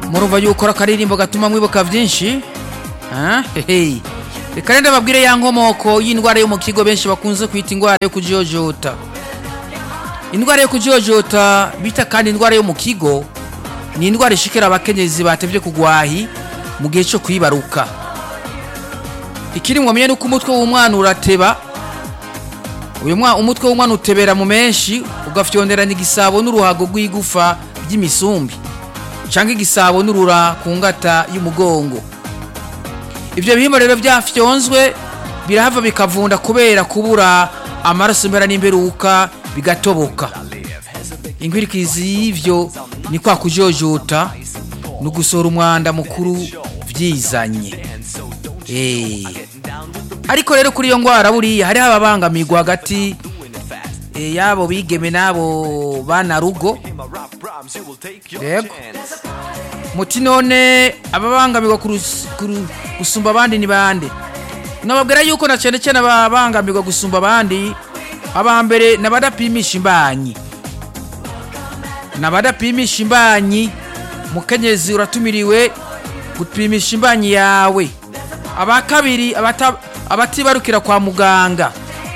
murumva yuko akaririmbo gatuma mwibuka byinshi Ah, hehe. reka rero ndababwire ya nkomoko y'indwara yo mu kigo benshi bakunze kwita indwara yo kujojota indwara yo kujojota bita kandi indwara yo mu kigo ni indwara ishikira abakenyezi batevye kugwahi mu gihe cyo kwibaruka ikiri mwamenye nuko umutwe w'umwana urateba uyu mwana umutwe w'umwana utebera mu menshi ugafyonderanya igisabo n'uruhago rw'igufa by'imisumbi cyangwa igisabo n'urura ku ngata y'umugongo ibyo bihimba rero byafyonzwe birahava bikavunda kubera kubura amaraso impera n'imberuka bigatoboka inkwirikizi y'ivyo ni kwa kujojota ni ugusohora umwanda mukuru byizanye Eh. ariko rero kuri iyo ndwara buriya hariho ababangamirwa hagati eh, y'abo bigeme n'abo bana rugo yego muti none ababangamirwa kurus- kuru- gusumba abandi ni bande nababwira yuko na cyane cyane ababangamirwa gusumba abandi aba mbere ni abadapimisha imbanyi ni abadapimisha imbanyi mukenyezi uratumiriwe gupimisha imbanyi yawe aba kabiri abata- abatibarukira kwa muganga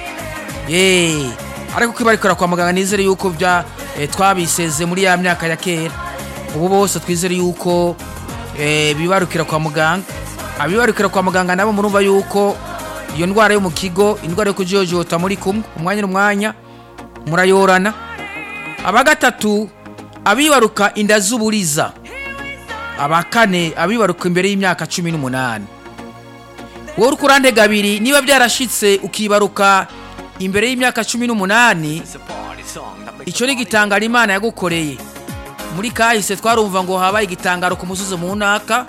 Yeee ariko kwibarukira kwa muganga nizere yuko bya eh, twabiseze muri ya myaka ya kera ubu bose twizere yuko eh, bibarukira kwa muganga abibarukira kwa muganga nabo murumva yuko iyo ndwara yo mu kigo indwara yo kujojota muri kumwe umwanya n'umwanya murayorana aba gatatu abibaruka inda z'uburiza aba kane abibaruka imbere y'imyaka cumi n'umunani wowe uri kurande gabiri niba byarashitse ukibaruka imbere y'imyaka cumi n'umunani icyo ni igitangaro imana yagukoreye muri kahise twarumva ngo habaye igitangaro ku musozi mu ntaka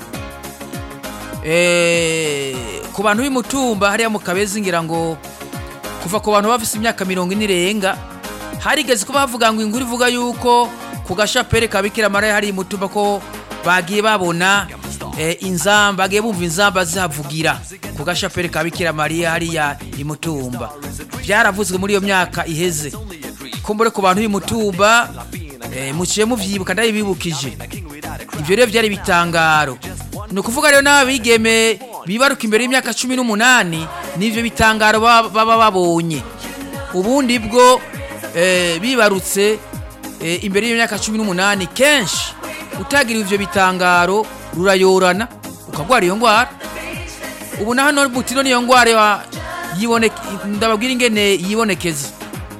Eh, ku bantu b'imutumba hariya mu kabezi ngira ngo kuva ku bantu bafise imyaka mirongo ine irenga harigeze kuba havuga ngo inkuru ivuga yuko ku gashapere ka bikira mariya hari imutumba ko bagiye babona eh, inzamba bagiye bumva inzamba zihavugira ku gashapere ka bikira mariya hariya imutumba byaravuzwe muri iyo myaka iheze kumbure ku bantu b'imutumba eh, muciye muvyibuka ndabibibukije ibyo rero byari bitangaro ni ukuvuga rero n'abigeme bibaruka imbere y'imyaka cumi n'umunani n'ivyo bitangaro baba baba babonye ubundi bwo eh, bibarutse eh, imbere y'imyaka cumi n'umunani kenshi utagira ivyo bitangaro rurayorana ukagwara iyo ngwara ubu na hano butino niyo ngwara ya- yiboneke ndababwira ingene yibonekeza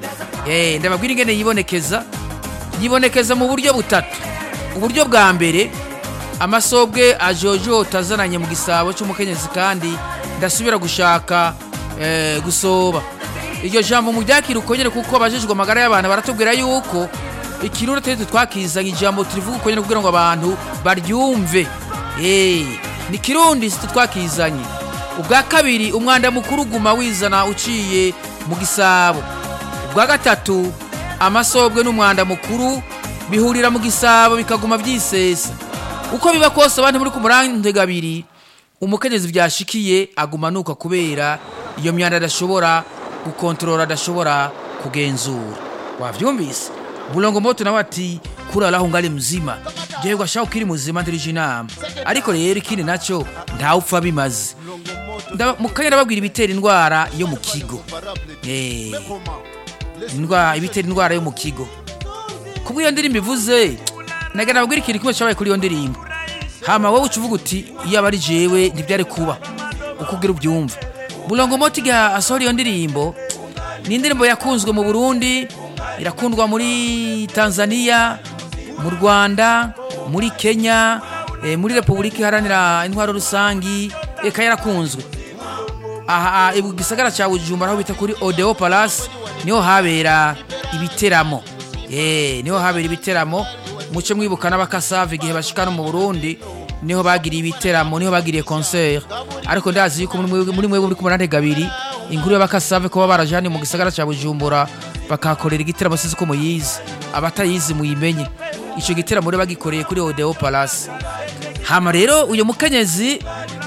eh ndababwira ingene yibonekeza yibonekeza mu buryo butatu uburyo bwa mbere amasobwe ajojota azananye mu gisabo cy'umukenyezi kandi ndasubira gushaka eh, gusoba iryo jambo mu ryakira uko nyene kuko abajejwe amagara y'abantu baratubwira yuko ikirundi atari twakizanye ijambo turivuga uko nyene kugira ngo abantu baryumve Eh, ni kirundi si twakizanye ubwa kabiri umwanda mukuru uguma wizana uciye mu gisabo ubwa gatatu amasobwe n'umwanda mukuru bihurira mu gisabo bikaguma byisesa uko biba kose abantu muri ku murande gabiri umukenyezi byashikiye aguma nuka kubera iyo myanda adashobora gukontorora adashobora kugenzura wavyumvise bulongo moto nawe ati kuraraho ngari mzima jewe ashaka ukiri muzima ndirije inama ariko rero ikindi naco ntawupfa bimaze Nda- mukanya ndababwira ibitera indwara yo mu kigo Eh, indwara ibitera indwara yo mu kigo kubwo iyo ndirimbo ivuze naga nababwira ikintu kimwe cyabaye kuri iyo ndirimbo hama wowe uca uvuga uti iyo aba ari jewe ntibyari kuba uko ugira ubyumva bulongo moti igihe asohora iyo ndirimbo ni indirimbo yakunzwe mu burundi irakundwa muri tanzania mu rwanda muri kenya eh, muri repubulika iharanira intwaro rusangi eka yarakunzwe aha ibu gisagara cya bujumbura aho bita kuri odeo palace niho habera ibiteramo eh niho habera ibiteramo muce mwibuka n'abakasave igihe bashika no mu burundi niho bagiriye ibiteramo niho bagiriye concert ariko ndazi yuko muri mwebwe- muri mwebwe muri kumunante gabiri inkuru y'abakasave kuba baraje hano mu gisagara cya bujumbura bakahakorera igiteramo sizi ko muyizi abatayizi muyimenye ico giteramo rero bagikoreye kuri odeo palace hama rero uyu mukenyezi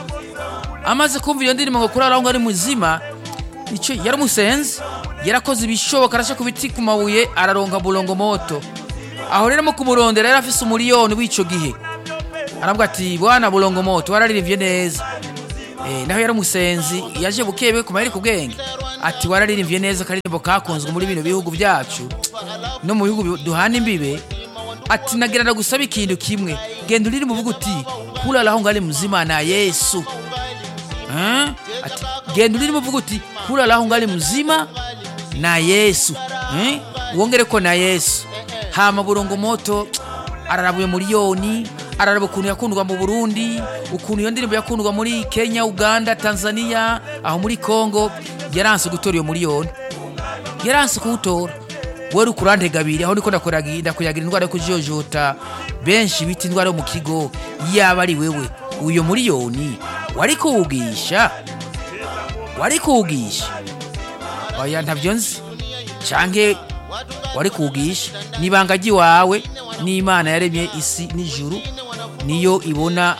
amaze kumva iyo ndirimbo ngo kuraraho ngo ari muzima icyo yaramusenze yarakoze ibishoboka arasha ku biti ku mabuye araronka bulongo moto aho rero mu kumurondera yari afise umuriyoni w'ico gihe aravuga ati bwana bulongo moto wararirimbye neza eh, naho yari umusenzi yaje bukebe ku maheri ku bwenge ati wararirimbye neza akaririmbo kakunzwe muri bino bihugu byacu no mu bihugu bi- duhana imbibe ati nagira ndagusaba ikintu kimwe genda uririmba uvuga uti kulalaho ngali mzima na yesu Eh? ati genda urimo uvuga uti kulalaho ngali mzima na yesu Eh? wongere ko na yesu hama burongo moto ararabuye miliyoni araraba ukuntu yakundwa mu burundi ukuntu iyo ndirimbo yakundwa muri kenya uganda tanzania aho muri congo yaranse gutora iyo miliyoni yaranse kuwutora we uri kurantegabiri aho niko ndakuyagira ndakuyagira indwara yo kujojota benshi bita indwara yo mu kigo yaba ari wewe uyo miliyoni wari kuwugisha wari kuwugisha oya ntabyo nzi canke wari kuwugisha n'ibanga ry'iwawe n'imana yaremye isi n'ijuru niyo ibona